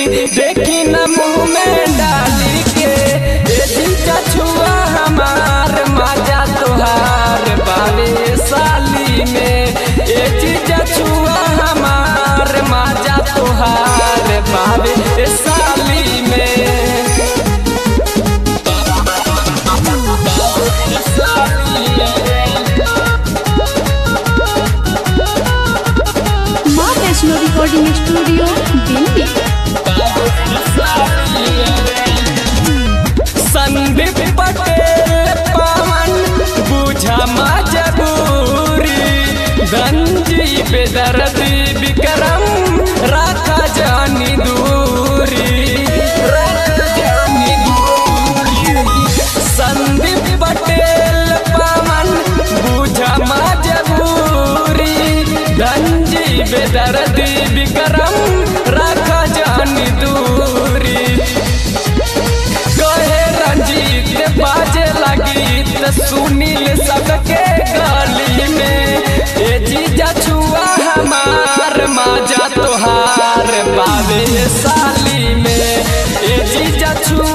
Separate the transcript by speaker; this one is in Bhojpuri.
Speaker 1: देखी न मुंह में डाली के ए जीजा छुआ हमार माजा तोहार बावे साली में ए जीजा छुआ हमार माजा तोहार बावे साली में
Speaker 2: माँ वैष्णो रिकॉर्डिंग स्टूडियो दिल्ली
Speaker 1: संदीप पटेल पवन बुझा मजबूरी गंजी बेदर्दी विक्रम राखा जानी दूरी राखा जानी दूरी संदीप पटेल पवन बुझा मजबूरी गंजी बेदर्दी विक्रम राखा जानी दूरी कहे रंजीत बाजे लगी त सुनील सबके गली में ए जीजा छुआ हमार माजा तोहार बावे साली में ए जीजा छुआ